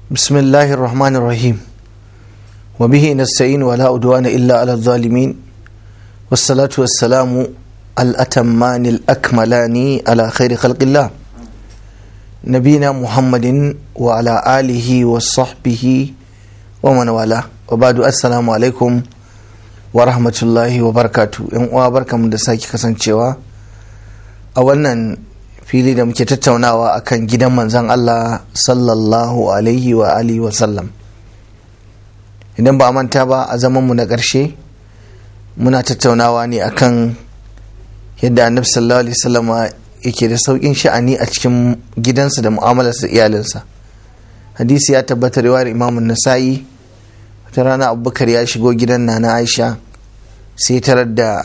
بسم الله الرحمن الرحيم وبه نستعين ولا أدوان إلا على الظالمين والصلاة والسلام الأتمان الأكملان على خير خلق الله نبينا محمد وعلى آله وصحبه ومن والاه وبعد السلام عليكم ورحمة الله وبركاته إن وبركة من دساكي كسان a wannan fili da muke tattaunawa akan gidan manzan Allah sallallahu alaihi wa alihi wa sallam idan ba a manta ba a zaman mu na ƙarshe muna tattaunawa ne akan yadda annabi sallallahu alaihi wasallama yake da sauƙin sha'ani a cikin gidansa da mu'amalarsa iyalinsa hadisi ya tabbatar riwayar imamun nasa'i wata rana abubakar ya shigo gidan na aisha sai tarar da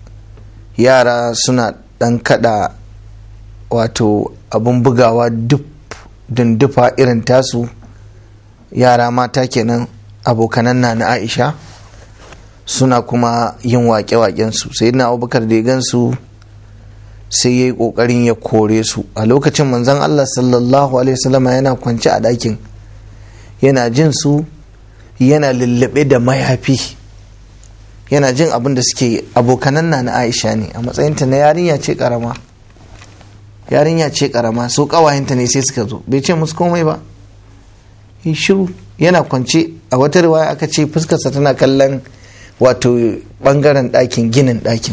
yara suna dan kada wato abun bugawa duk dundufa irin tasu yara mata kenan abokanan na na aisha suna kuma yin waƙe-waƙensu sai na abubakar da ya gansu sai ya yi ƙoƙarin ya kore su a lokacin manzon allah sallallahu alaihi wasallama yana kwance a ɗakin yana jin su yana lullube da mayafi yana jin abin da suke abokanan na na aisha ne a matsayinta na yarinya ce karama yarinya ce karama so kawayenta ne sai suka zo bai ce musu komai ba yi shiru yana kwance a wata riwaya aka ce fuskarsa tana kallon wato bangaren ɗakin ginin ɗakin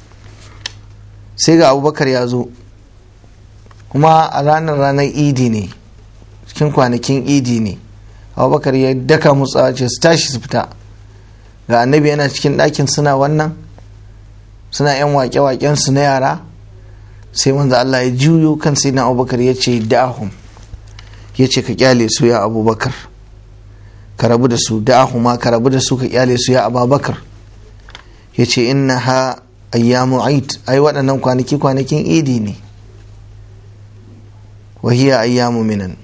sai ga abubakar ya zo kuma a ranar ranar idi ne cikin kwanakin idi ne abubakar ya daka mutsawa ce su tashi su fita ga annabi yana cikin ɗakin suna wannan suna yan wake-waken su na yara sai manzo Allah ya juyo kan sai na abubakar ya ce da'ahum ya ce ka kyale su ya abubakar ka rabu da su da'ahuma ka rabu da su ka kyale su ya ababakar ya ce inna ha ayyamu aid ai waɗannan kwanaki kwanakin idi ne wahiya ayyamu minan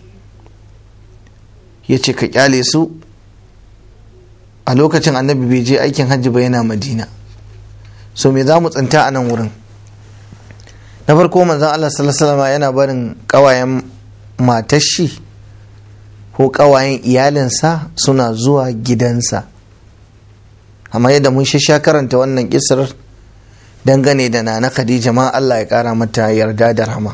ya ce ka kyale su a lokacin annabi bai je aikin hajji ba yana madina so me za mu tsinta a nan wurin na farko manzan Allah sallallahu yana barin kawayen matar shi ko kawayen iyalinsa suna zuwa gidansa amma yadda mun sha karanta wannan kisar dangane da nana khadija ma Allah ya kara mata yarda da rahama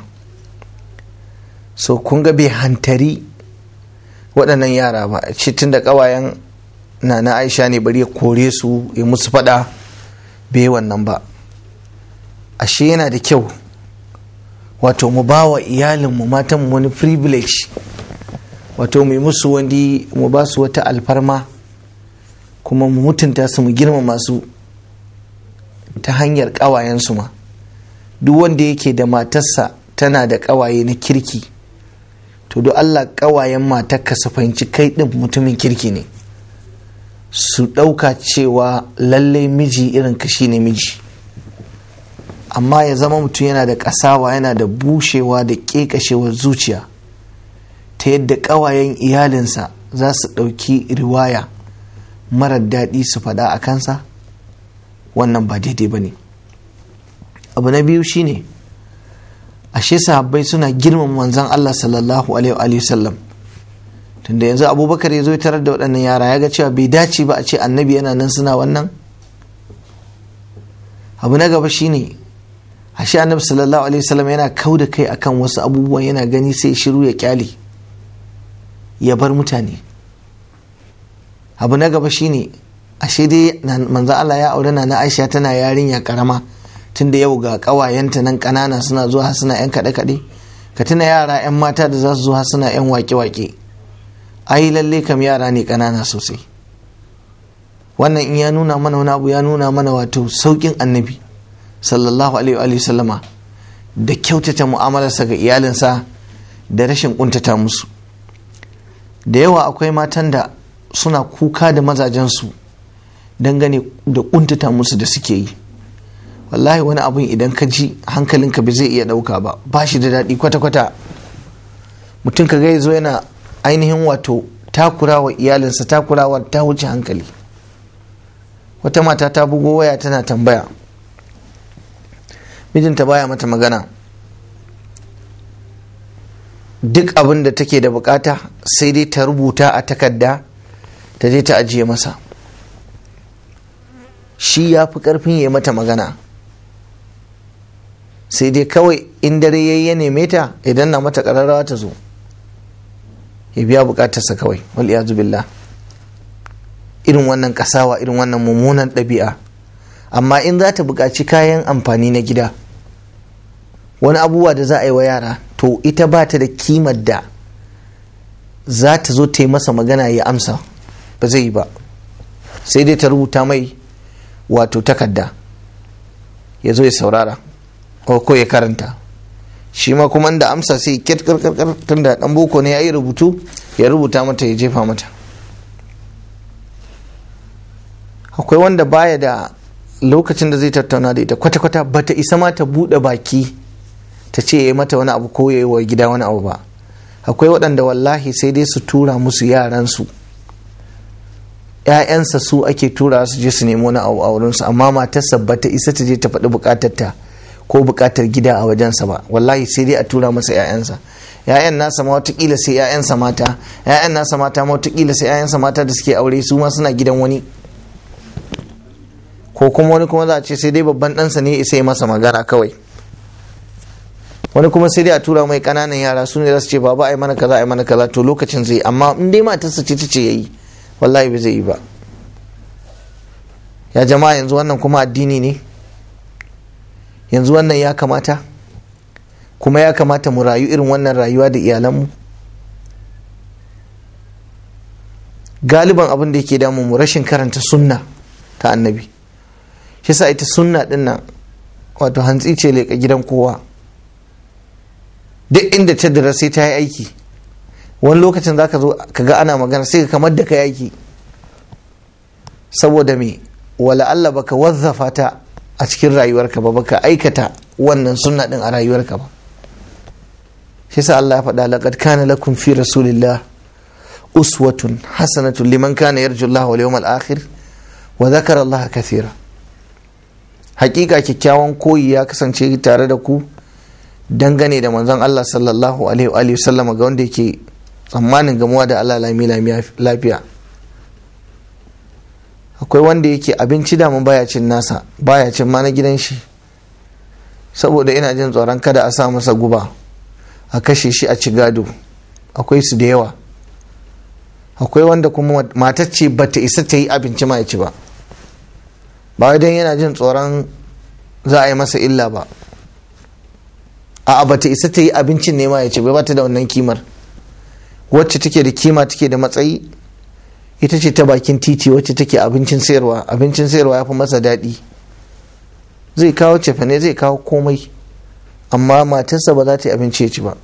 so kun ga bai hantari waɗannan yara ba ce tun da kawayen na na aisha ne bari ya kore su ya musu fada bai wannan ba ashe yana da kyau wato mu ba wa iyalinmu matan wani privilege wato mu yi musu wani mu ba su wata alfarma kuma mu mutunta su mu girmama su ta hanyar ƙawayensu ma duk wanda yake da matarsa tana da ƙawaye na kirki to do Allah ƙawayen matarka su fahimci kai ɗin mutumin kirki ne su ɗauka cewa lallai miji irin ka ne miji amma ya zama mutum yana da ƙasawa yana da bushewa da ƙeƙashewar zuciya ta yadda ƙawayen iyalinsa za su ɗauki riwaya marar daɗi su faɗa a kansa wannan ba daidai ba ne abu na biyu shine ashe sahabbai suna girmama manzon Allah sallallahu alaihi wasallam tunda yanzu abubakar ya zo ya tarar da waɗannan yara ya ga cewa bai dace ba a ce annabi yana nan suna wannan abu na gaba shine ashe annabi sallallahu alaihi wasallam yana kau da kai akan wasu abubuwan yana gani sai shiru ya kyale ya bar mutane abu na gaba shine ashe dai manzo Allah ya aure na Aisha tana yarinya karama tunda yau ga kawayenta nan kanana suna zuwa suna yan kaɗe kaɗe ka tuna yara yan mata da za su zuwa suna yan wake wake ai lalle kam yara ne ƙanana sosai wannan in ya nuna mana wani abu ya nuna mana wato saukin annabi sallallahu alaihi wa sallama da kyautata mu'amalarsa ga iyalinsa da rashin kuntata musu da yawa akwai matan da suna kuka da mazajensu dangane da kuntata musu da suke yi wallahi wani abun idan ka ji hankalinka bai zai iya ɗauka ba ba shi da daɗi kwata-kwata mutum ka ga zo yana ainihin wato takurawa iyalinsa takurawa ta wuce hankali wata mata ta bugo waya tana tambaya mijinta baya mata magana duk abin da take da bukata sai dai ta rubuta a takarda ta je ta ajiye masa shi ya fi karfin ya mata magana sai dai kawai in dare ya neme ta idan na mata kararrawa ta zo ya biya bukatarsa kawai wal iyazu billah irin wannan kasawa irin wannan mummunan ɗabi'a amma in za ta buƙaci kayan amfani na gida wani abubuwa da za a yi wa yara to ita ba ta da kimar da za ta zo ta yi masa magana ya amsa ba zai yi ba sai dai ta rubuta mai wato takarda ya zo ya saurara ko ya karanta shi ma kuma da amsa sai ket karkarkar tun da dan boko ne ya yi rubutu ya rubuta mata ya jefa mata akwai wanda baya da lokacin da zai tattauna da ita kwata-kwata bata isa ma ta buɗe baki ta ce ya yi mata wani abu ko ya yi wa gida wani abu ba akwai waɗanda wallahi sai dai su tura musu yaransu ‘ya'yansa su ake tura su je su nemi wani abu a wurinsu amma matarsa bata isa ta je ta faɗi buƙatarta ko buƙatar gida a wajensa ba wallahi sai dai a tura masa ‘ya'yansa ‘ya'yan nasa ma watakila sai ‘ya'yansa mata ‘ya'yan nasa mata ma watakila sai ‘ya'yansa mata da suke aure su ma suna gidan wani ko kuma wani kuma za a ce sai dai babban ɗansa ne isa yi masa magana kawai wani kuma sai dai a tura mai ƙananan yara su ne za su ce baba ai mana kaza ai mana kaza to lokacin zai amma in dai matarsa ce ta ce yayi wallahi bai zai yi ba ya jama'a yanzu wannan kuma addini ne yanzu wannan ya kamata kuma ya kamata mu rayu irin wannan rayuwa da iyalanmu galiban abin da yake damu mu rashin karanta sunna ta annabi shi sa ita sunna din nan wato hantsi ce leƙa gidan kowa duk inda ta dira sai ta yi aiki wani lokacin za ka zo ka ga ana magana sai ka kamar da ka yi aiki saboda me wala Allah baka wazzafa ta a cikin rayuwarka ba baka aikata wannan sunna din a rayuwarka ba shi sa Allah ya faɗa laqad kana lakum fi rasulillah uswatun hasanatun liman kana yarju Allah wal yawmal akhir wa dhakara Allah kathira hakika kyakkyawan koyi ya kasance tare da ku dangane da manzon Allah sallallahu alaihi wa sallama ga wanda yake tsammanin gamuwa da Allah lami lafiya akwai wanda yake abinci da mun baya cin nasa baya cin ma na gidan shi saboda ina jin tsoron kada a sa masa guba a kashe shi a ci gado akwai su da yawa akwai wanda kuma matacce ba ta isa ta yi abinci ma ya ci ba ba idan yana jin tsoron za a yi masa illa ba a ba ta isa ta yi abincin ne ma ya ci ba ta da wannan kimar wacce take da kima take da matsayi ita ce ta bakin titi wacce take abincin sayarwa abincin sayarwa ya fi masa daɗi zai kawo cefane zai kawo komai amma matarsa ba za ta yi abinci ya ci ba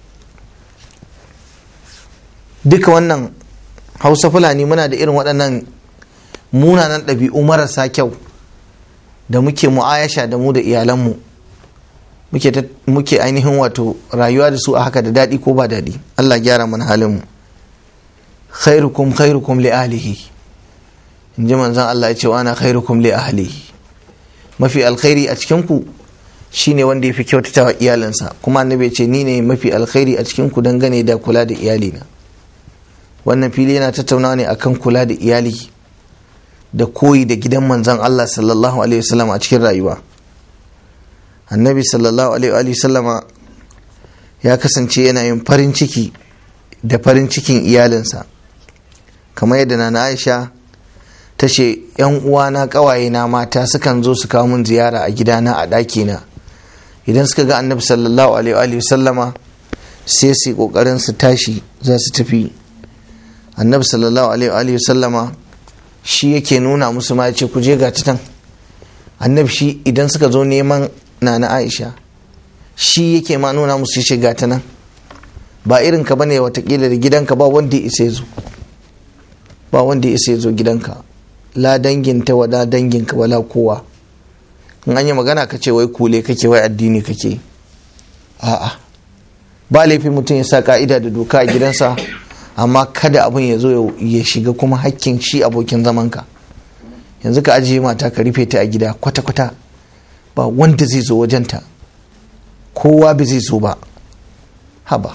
duka wannan hausa fulani muna da irin waɗannan munanan ɗabi'u marasa kyau da muke mu'ayasha da mu da iyalanmu muke ainihin wato rayuwa da su a haka da daɗi ko ba daɗi allah gyara mana halinmu khairukum khairukum li ahlihi in ji manzon allah ya ce wa ana khairukum li ahlihi mafi alkhairi a cikinku shine wanda ya fi kyautata wa iyalinsa kuma annabi ce ni ne mafi alkhairi a cikinku dangane da kula da iyalina wannan fili yana tattaunawa ne akan kula da iyali da koyi da gidan manzon Allah sallallahu alaihi wasallam a cikin rayuwa annabi sallallahu alaihi wasallama ya kasance yana yin farin ciki da farin cikin iyalinsa kamar yadda na Aisha ta ce yan uwana kawaye na mata sukan zo su kawo mun ziyara a gidana a ɗakina idan suka ga annabi sallallahu alaihi wasallama sai su kokarin su tashi za su tafi annabi sallallahu alaihi wasallama shi yake nuna musu ma ya ce ku je ga can annabi shi idan suka zo neman nana aisha shi yake ma nuna musu ya ce ga ta nan ba irin ka bane watakila da gidanka ba wanda ya isa zo ba wanda ya isa zo gidanka la danginta wala danginka wala kowa in an yi magana ka ce wai kule kake wai addini kake a'a ba laifin mutum ya sa ka'ida da doka a gidansa amma kada abin ya zo ya shiga kuma hakkin shi abokin zamanka yanzu ka ajiye mata ka rufe ta a gida kwata-kwata ba wanda zai zo wajenta kowa bai zai zo ba haba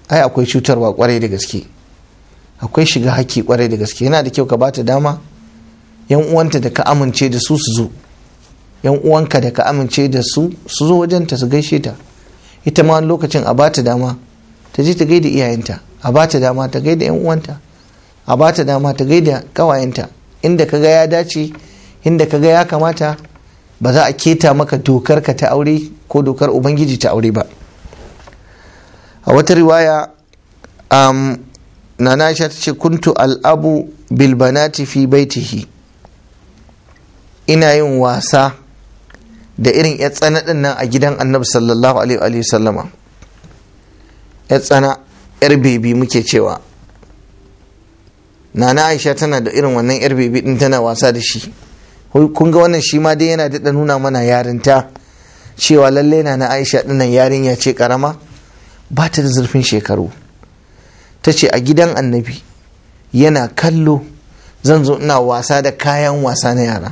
ai akwai cutarwa kwarai da gaske akwai shiga haƙƙi kwarai da gaske yana da kyau ka bata dama yan uwanta da ka amince da su su zo yan uwanka da ka amince da su su zo wajenta su gaishe ta ita ma wani lokacin a bata dama ta je ta gaida iyayenta a bata dama ta gaida yan uwanta a bata dama ta gaida kawayenta inda ka ga ya dace inda ka ga ya kamata ba za a keta maka dokar ka ta aure ko dokar ubangiji ta aure ba a wata riwaya um, nana aisha ta ce kuntu al'abu bilbanati fi baitihi ina yin wasa da irin ya tsana din nan a gidan annabi sallallahu alaihi sallama ya tsana yar bebi muke cewa nana aisha tana da irin wannan yar bebi din tana wasa da shi kun ga wannan shi ma dai yana daɗa nuna mana yarinta cewa lallai na aisha dinnan yarinya ce karama ba ta da zurfin shekaru ta ce a gidan annabi yana kallo zan zo ina wasa da kayan wasa na yara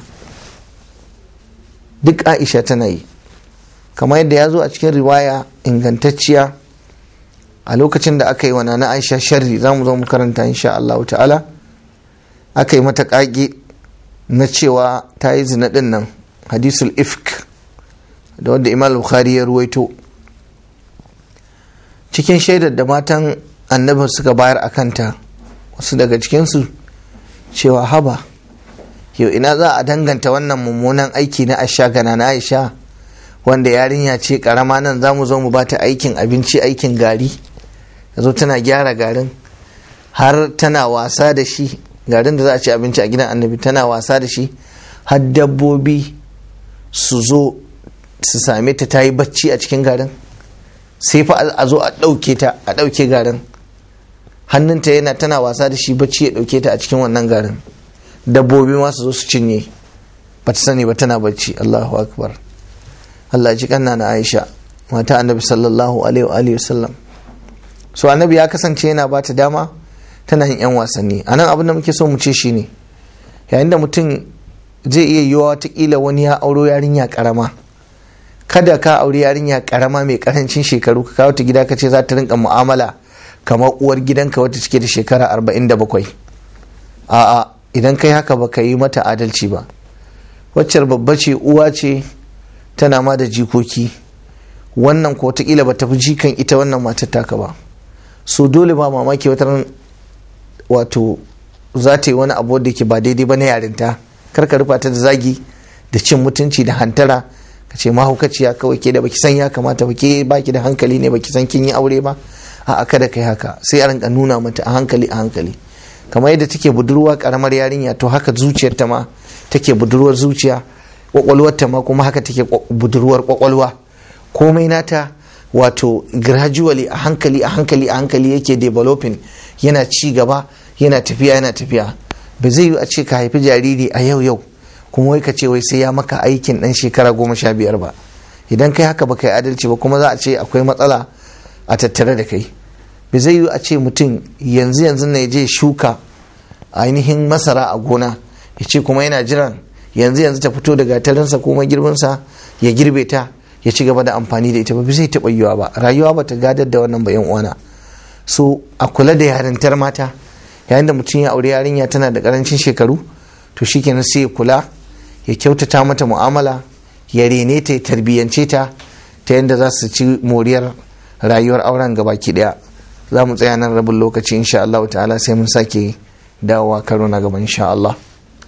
duk aisha tana yi kamar yadda ya zo a cikin riwaya ingantacciya a lokacin da aka yi wa nana aisha sharri za mu zo mu karanta insha Allah ta'ala aka yi mata kage na cewa ta yi zina din nan hadisul ifk da wanda imam bukhari ya ruwaito cikin shaidar da matan annabin suka bayar a kanta wasu daga cikinsu cewa haba yau ina za a danganta wannan mummunan aiki na aisha gana na aisha wanda yarinya ce karama nan za mu zo mu bata aikin abinci aikin gari zo tana gyara garin har tana wasa da shi garin da za a ci abinci a gidan annabi tana wasa da shi har dabbobi su zo su same ta ta yi bacci a cikin garin sai fa a zo a ɗauke ta a ɗauke garin hannunta yana tana wasa da shi bacci ya ɗauke ta a cikin wannan garin dabbobi ma su zo su cinye ba ta sani ba tana bacci Allahu akbar Allah ji kanna na Aisha mata annabi sallallahu alaihi wa sallam so annabi ya kasance yana ba ta dama tana yin yan wasanni anan abin da muke so mu ce shine yayin da mutum zai iya yiwa watakila wani ya auro yarinya karama kada ka auri yarinya karama mai karancin shekaru ka kawo ta gida ka ce za ta rinka mu'amala kamar uwar gidanka wata cike da shekara 47 a'a idan kai haka ba ka yi mata adalci ba waccar babba ce uwa ce tana ma da jikoki wannan ko wataƙila ba ta fi jikan ita wannan matar taka ba so dole ba mamaki wata wato za ta yi wani abu da ke ba daidai ba na yarinta kar ka rufa ta da zagi da cin mutunci da hantara ka ce mahaukaciya kawai ke da baki san ya kamata ba ke baki da hankali ne baki san kin yi aure ba a kada kai haka sai a rinka nuna mata a hankali a hankali kamar yadda take budurwa karamar yarinya to haka zuciyarta ma take budurwar zuciya kwakwalwarta ma kuma haka take budurwar kwakwalwa komai nata wato gradually a hankali a hankali a hankali yake developing yana ci gaba yana tafiya yana tafiya ba zai yi a ce ka haifi jariri a yau yau kuma wai ka ce wai sai ya maka aikin dan shekara goma sha biyar ba idan kai haka ba kai adalci ba kuma za a ce akwai matsala a tattare da kai ba zai yi a ce mutum yanzu yanzu na je shuka ainihin masara a gona ya ce kuma yana jiran yanzu yanzu ta fito da gatarinsa ko magirbinsa ya girbe ta ya ci gaba da amfani da ita ba zai taɓa yiwa ba rayuwa ba ta gadar da wannan bayan uwana so a kula da yarintar mata yayin da mutum ya aure yarinya tana da karancin shekaru to shikenan sai ya kula ya kyautata mata mu'amala ya rene ta ya tarbiyyance ta ta yadda za su ci moriyar rayuwar auren gabaki daya za mu tsaya nan rabin lokaci insha Allah ta'ala sai mun sake dawowa karo na gaba insha Allah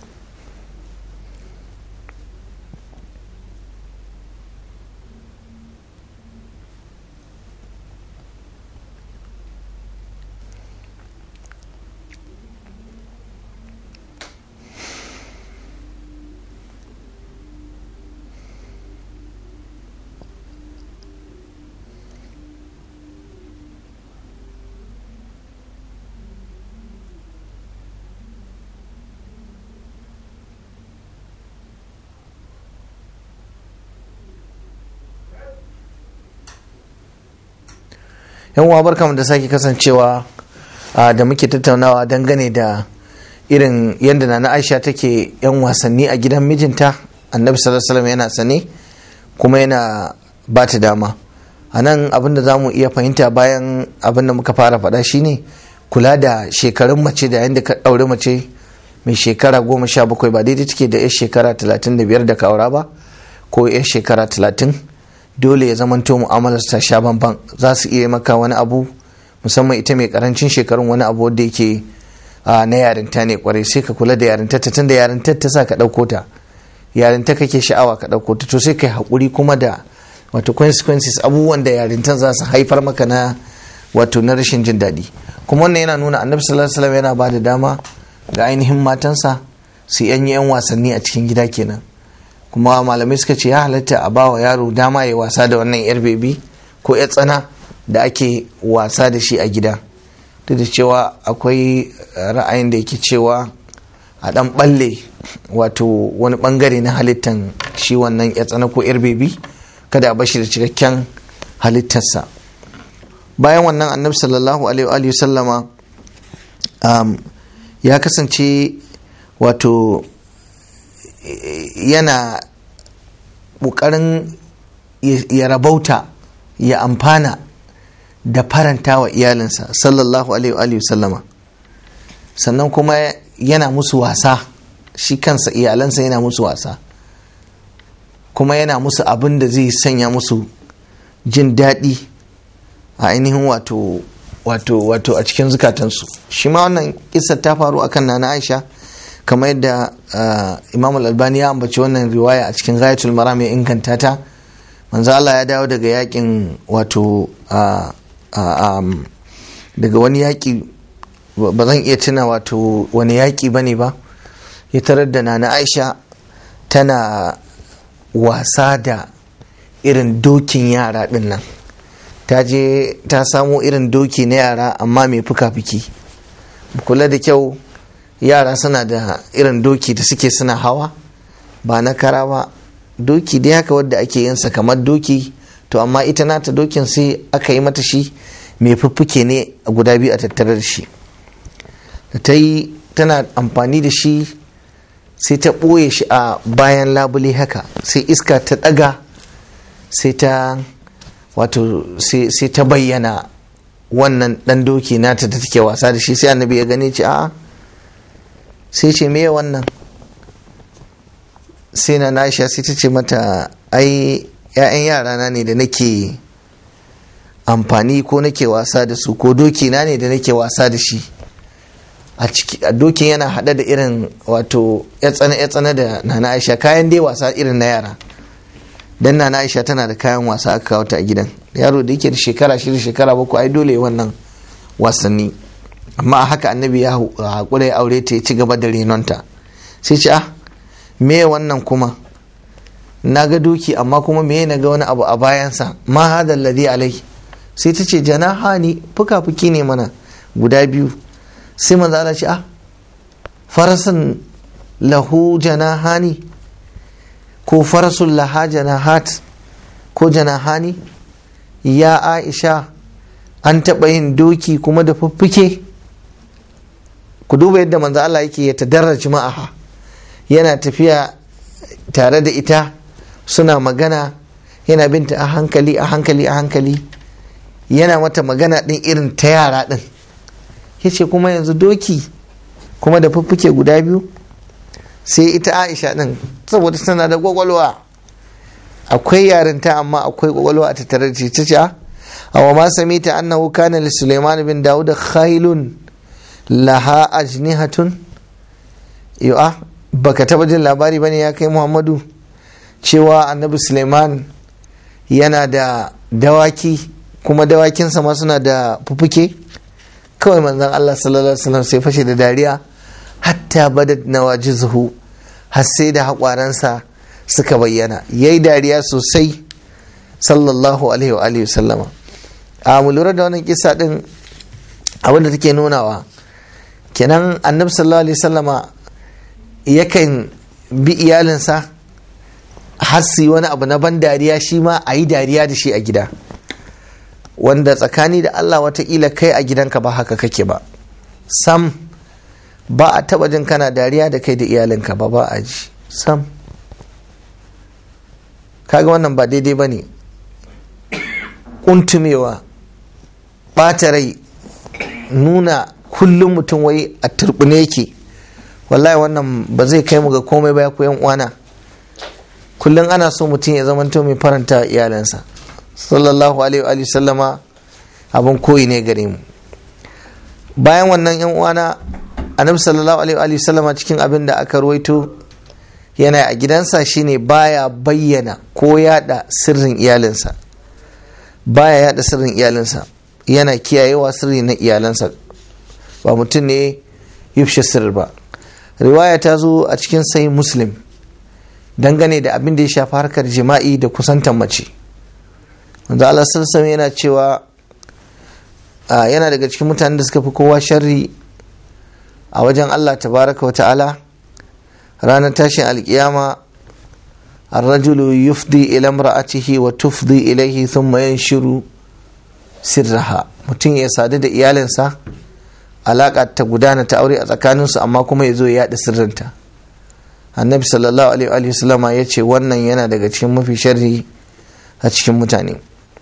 yan uwa barkamu da sake kasancewa da muke tattaunawa dangane da irin yadda na aisha take yan wasanni a gidan mijinta annabi sallallahu alaihi yana sane kuma yana ba ta dama a nan abin da za mu iya fahimta bayan abin da muka fara faɗa shine kula da shekarun mace da yadda ka ɗaure mace mai shekara goma sha bakwai ba daidai take da 'yar shekara talatin da biyar da kaura ba ko 'yar shekara talatin dole ya zamanto mu'amalar ta sha bamban za su iya maka wani abu musamman ita mai karancin shekarun wani abu wanda yake na yarinta ne kwarai sai ka kula da yarinta ta tunda yarinta ta sa ka ɗauko ta yarinta kake sha'awa ka ɗauko ta to sai kai haƙuri kuma da wato consequences abubuwan da yarintan za su haifar maka na wato na rashin jin daɗi kuma wannan yana nuna annabi sallallahu alaihi wasallam yana ba da dama ga ainihin matansa su yan yan wasanni a cikin gida kenan kuma malamai suka ce ya halatta a bawa yaro dama ya wasa da wannan yar bebi ko yar tsana da ake wasa da shi a gida duk da cewa akwai ra'ayin da yake cewa a dan balle wato wani bangare na halittan shi wannan yar tsana ko yar bebi kada a bashi da cikakken halittarsa bayan wannan annabi sallallahu alaihi sallama um, ya kasance wato yana ƙoƙarin ya rabauta ya amfana da faranta wa iyalinsa sallallahu alaihi sallama sannan kuma yana musu wasa shi kansa iyalansa yana musu wasa kuma yana musu abin da zai sanya musu jin daɗi a ainihin wato wato wato a cikin zukatansu shi ma wannan kisa ta faru akan nana aisha kamar yadda imam al-albani ya ambaci wannan riwaya a cikin ghayatul maram ya inganta ta manzo Allah ya dawo daga yakin wato daga wani yaki ba zan iya tuna wato wani yaki bane ba ya tarar da nana aisha tana wasa da irin dokin yara din nan ta je ta samo irin doki na yara amma mai fuka-fuki kula da kyau yara suna da irin doki da suke suna hawa ba na kara ba doki dai haka wadda ake yinsa kamar doki to amma ita nata dokin sai aka yi mata shi mai fuffuke ne a guda biyu a tattare da shi da ta yi tana amfani da shi sai ta ɓoye shi a bayan labule haka sai iska ta ɗaga sai ta wato sai ta bayyana wannan ɗan doki nata da take wasa da shi sai annabi ya gane ce a sai ce me wannan sai na nasha sai ta ce mata ai 'ya'yan yarana ne da nake amfani ko nake wasa da su ko doki na ne da nake wasa da shi a ciki a dokin yana hada da irin wato ya tsana da nana aisha kayan dai wasa irin na yara dan nana aisha tana da kayan wasa aka kawo ta a gidan yaro da yake da shekara shida shekara bakwai ai dole wannan wasanni amma a haka annabi ya haƙura ya aure ta ya ci gaba da renonta sai ce ah me wannan kuma na ga doki amma kuma me na ga wani abu a bayansa ma hada alladhi alai sai ta ce janahani fuka-fuki ne mana guda biyu sai manzo Allah ce ah farasan lahu janahani ko farasun laha janahat ko janahani ya aisha an taɓa yin doki kuma da fuffuke ku duba yadda manzo Allah yake ya tadarraji ma'aha yana tafiya tare da ita suna magana yana binta a hankali a hankali a hankali yana mata magana ɗin irin ta yara ɗin ya ce kuma yanzu doki kuma da fuffuke guda biyu sai ita aisha ɗin saboda tana da gwagwalwa akwai yarinta amma akwai gwagwalwa a tattare da ta ce a wa ma sami ta annahu kana li suleiman bin dawud khailun laha ajnihatun yu'a baka taba jin labari bane ya kai muhammadu cewa annabi suleiman yana da dawaki kuma dawakinsa ma suna da fufuke kawai manzon Allah sallallahu alaihi wasallam sai fashe da dariya hatta badat nawajizuhu har sai da haƙwaransa suka bayyana yayi dariya sosai sallallahu alaihi wa alihi sallama a mu lura da wannan kisa din abinda take nunawa kenan annabi sallallahu alaihi sallama yakan bi iyalinsa har su wani abu na ban dariya shi ma a yi dariya da shi a gida wanda tsakani da Allah watakila kai a gidanka ba haka kake ba sam ba a taba jin kana dariya da kai da iyalinka ba ba a ji sam kaga wannan ba daidai ba ne kuntumewa ɓata rai nuna kullum mutum wai a turbine yake wallahi wannan ba zai kai mu ga komai ba ya ku uwana kullum ana so mutum ya zamanto mai faranta iyalansa sallallahu alaihi wa sallama abin koyi ne gare mu bayan wannan yan uwana annabi sallallahu alaihi wa sallama cikin abin da aka ruwaito yana a gidansa shine baya bayyana ko yada sirrin iyalinsa baya yada sirrin iyalinsa yana kiyayewa sirri na iyalansa ba mutum ne yufshe sirri ba riwaya ta zo a cikin sai muslim dangane da abin da ya shafi harkar jima'i da kusantan mace wanda Allah sallallahu yana cewa yana daga cikin mutanen da suka fi kowa sharri a wajen Allah tabaraka wa ta'ala ranar tashin alkiyama الرجل يفضي إلى امرأته وتفضي إليه ثم ينشر sirraha mutum ya sadu da iyalinsa alaƙa ta gudana ta aure a tsakaninsu amma kuma ya zo ya yaɗa sirrinta annabi sallallahu alaihi wasallama ya ce wannan yana daga cikin mafi sharri a cikin mutane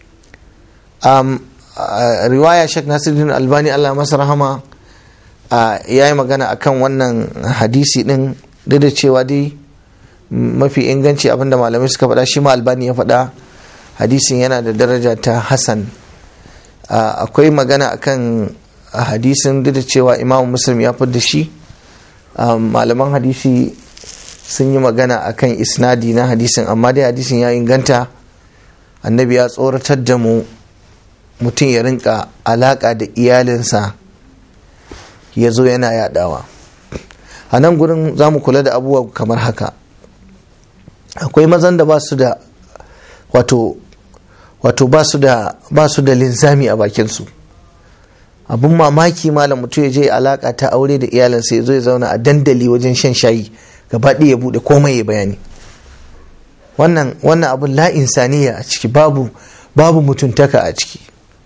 riwaya shek nasiruddin albani allah masa rahama ya yi magana akan wannan hadisi din duk da cewa dai mafi inganci abinda malamai suka faɗa shi ma albani ya faɗa hadisin yana da daraja ta hasan akwai magana akan hadisin duk da cewa imamu muslim ya fi da shi malaman hadisi sun yi magana akan isnadi na hadisin amma dai hadisin ya inganta annabi ya tsoratar da mu mutum ya rinka alaka da iyalinsa ya zo yana yadawa a nan gurin za mu kula da abubuwa kamar haka akwai mazan da ba su da wato wato ba su da ba su da linzami a bakinsu abun mamaki malam mutum ya je alaka ta aure da iyalinsa ya zo ya zauna a dandali wajen shan shayi gaba ɗaya ya buɗe komai ya bayani wannan wannan abun la insaniya a ciki babu babu mutuntaka a ciki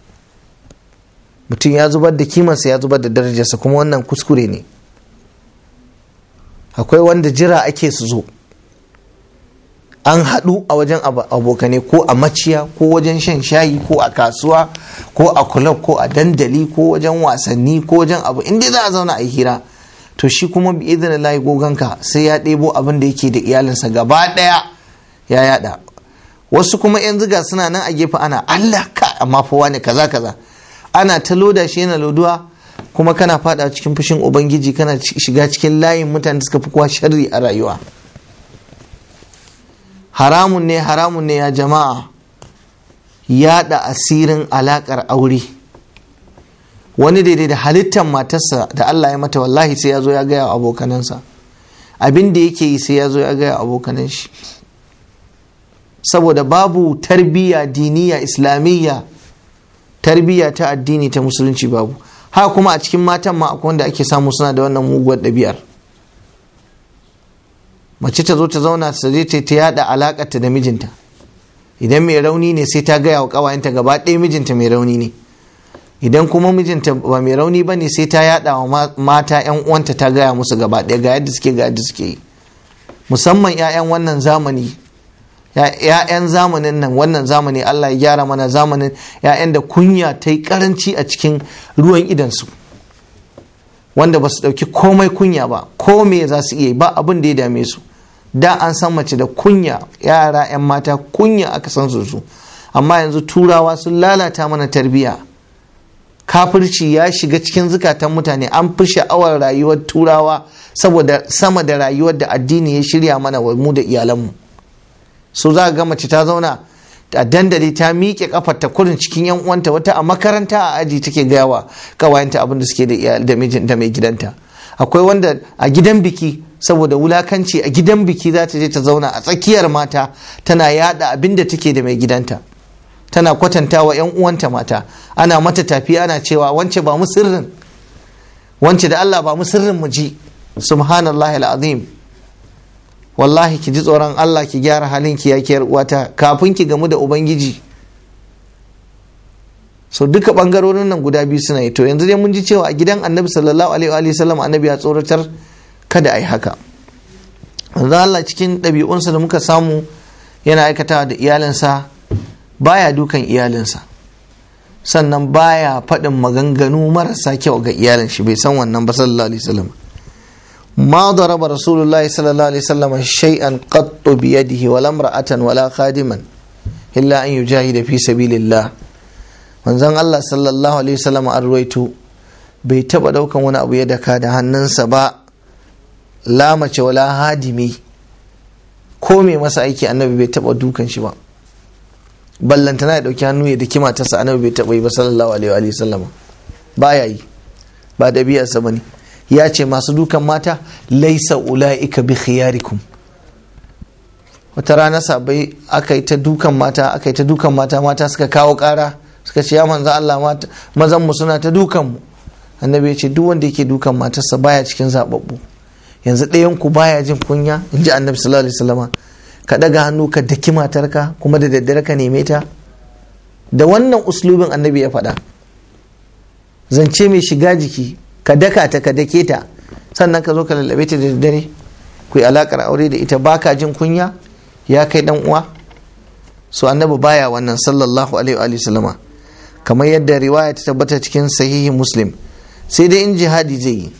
mutum ya zubar da kimarsa ya zubar da darajarsa kuma wannan kuskure ne akwai wanda jira ake su zo an haɗu a wajen abokane ko a maciya ko wajen shan shayi ko a kasuwa ko a kulab ko a dandali ko wajen wasanni ko wajen abu inda za a zauna a hira to shi kuma bi idan layi goganka sai ya ɗebo abin da yake da iyalinsa gaba ɗaya ya yada wasu kuma yan ziga suna nan a gefe ana Allah ka amma fa wani kaza kaza ana ta loda shi yana loduwa kuma kana fada cikin fushin ubangiji kana shiga cikin layin mutane da suka fi kowa sharri a rayuwa haramun ne haramun ne ya jama'a yada asirin alakar aure wani daidai da halittar matarsa da Allah ya mata wallahi sai ya zo ya gaya abokanansa abin da yake yi sai ya zo ya gaya abokanan shi saboda babu tarbiyya diniya islamiyya tarbiyya ta addini ta musulunci babu haka kuma a cikin matan ma akwai wanda ake samu suna da wannan muguwar ɗabi'ar mace ta zo ta zauna ta je ta yada alakarta da mijinta idan mai rauni ne sai ta gaya wa kawayenta gaba ɗaya mijinta mai rauni ne idan kuma mijinta ba mai rauni ba ne sai ta yada wa mata yan uwanta ta gaya musu gaba ɗaya ga yadda suke ga yadda suke yi musamman 'ya'yan wannan zamani ‘ya'yan zamanin nan wannan zamani Allah ya gyara mana zamanin ‘ya'yan da kunya ta yi karanci a cikin ruwan idansu wanda ba su ɗauki komai kunya ba ko me za su iya ba abin da ya dame su da an san mace da kunya yara 'yan mata kunya aka san su su amma yanzu turawa sun lalata mana tarbiyya kafirci ya shiga cikin zukatan mutane an fi sha'awar rayuwar turawa saboda sama da rayuwar da addini ya shirya mana wa mu da iyalanmu so za ga mace ta zauna a dandali ta miƙe kafar ta kurin cikin yan uwanta wata a makaranta a aji take gayawa kawayenta abin da suke da da mijin da mai gidanta akwai wanda a gidan biki saboda wulakanci a gidan biki za ta je ta zauna a tsakiyar mata tana yada abin da take da mai gidanta tana kwatanta wa yan uwanta mata ana mata tafi ana cewa wance ba mu sirrin wance da Allah ba mu sirrin mu ji subhanallahi alazim wallahi ki ji tsoron Allah ki gyara halin ki yakiyar uwata kafin ki gamu da ubangiji so duka bangarorin nan guda biyu suna yi to yanzu dai mun ji cewa a gidan annabi sallallahu alaihi wa sallam annabi ya tsoratar kada a yi haka Allah cikin ɗabi'unsa da muka samu yana aikatawa da iyalinsa baya dukan iyalinsa sannan baya faɗin maganganu marasa kyau ga iyalin shi bai san wannan ba sallallahu alaihi wasallam ما ضرب رسول الله صلى الله عليه وسلم شيئا قط بيده ولا امرأة ولا خادما إلا أن يجاهد في سبيل الله manzon Allah sallallahu alaihi wasallam an ruwaito bai taba daukan wani abu ya daka da hannunsa ba la mace wala hadimi ko mai masa aiki annabi bai taba dukan shi ba ballantana ya dauki hannu ya daki matarsa annabi bai taba yi ba sallallahu alaihi wasallam baya yi ba dabi'arsa bane ya ce masu dukan mata laisa ula'ika bi khiyarikum wata rana sabai aka yi ta dukan mata aka yi ta dukan mata mata suka kawo kara suka ce ya manzo Allah mata mazan mu suna ta dukan mu annabi ya ce duk wanda yake dukan matarsa baya cikin zababbu yanzu ɗayan ku baya jin kunya in ji annabi sallallahu alaihi wasallam ka daga hannu ka daki matarka kuma da daddare ka neme ta da wannan uslubin annabi ya faɗa zance mai shiga jiki ka daka ta ka dake ta sannan ka zo ka lallabe ta da daddare ku yi alakar aure da ita baka jin kunya ya kai dan uwa so annabi baya wannan sallallahu alaihi wa sallama kamar yadda riwaya ta tabbata cikin sahihi muslim sai dai in jihadi zai yi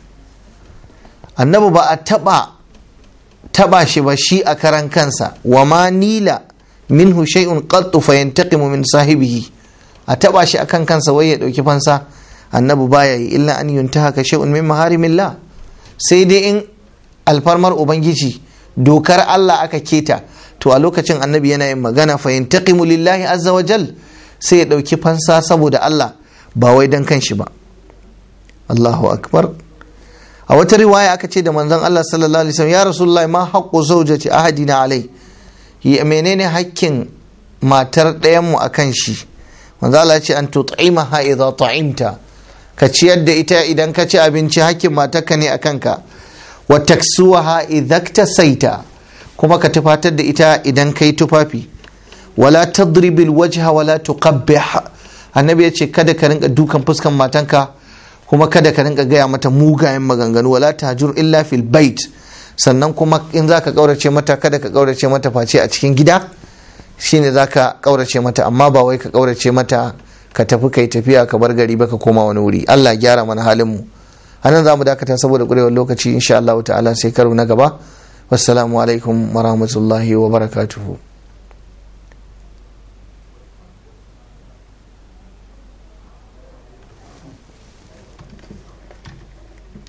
annabi ba a taba taba shi ba shi a karan kansa wa ma nila minhu shay'un qattu fayantaqimu min sahibihi a taba shi akan kansa wai ya dauki fansa annabi baya yi illa an yuntaha ka shay'un min maharimillah sai dai in alfarmar ubangiji dokar Allah aka keta to a lokacin annabi yana yin magana fa yantaqimu lillahi azza wa jal sai ya dauki fansa saboda Allah ba wai dan kanshi ba Allahu akbar a wata riwaya aka ce da manzon Allah sallallahu alaihi wasallam ya rasulullahi ma haqqu zawjati ahadina alai menene hakkin matar ɗayan mu akan shi manzo Allah ya ce an tut'imaha idza ta'imta ka ciyar da ita idan ka ci abinci hakkin matarka ne a kanka wa taksuwaha idza saita kuma ka tufatar da ita idan kai tufafi wala tadribil wajha wala tuqabbih annabi ya ce kada ka rinka dukan fuskan matanka kuma kada ka rinka gaya mata mugayen maganganu wala tajur illa fil bait sannan kuma in zaka kaurace mata kada ka kaurace mata face a cikin gida shine zaka kaurace mata amma ba wai ka kaurace mata ka tafi kai tafiya ka bar gari baka koma wani wuri Allah gyara mana halin mu anan zamu dakata saboda kurewar lokaci insha Allah ta'ala sai karo na gaba wassalamu alaikum wa rahmatullahi wa barakatuhu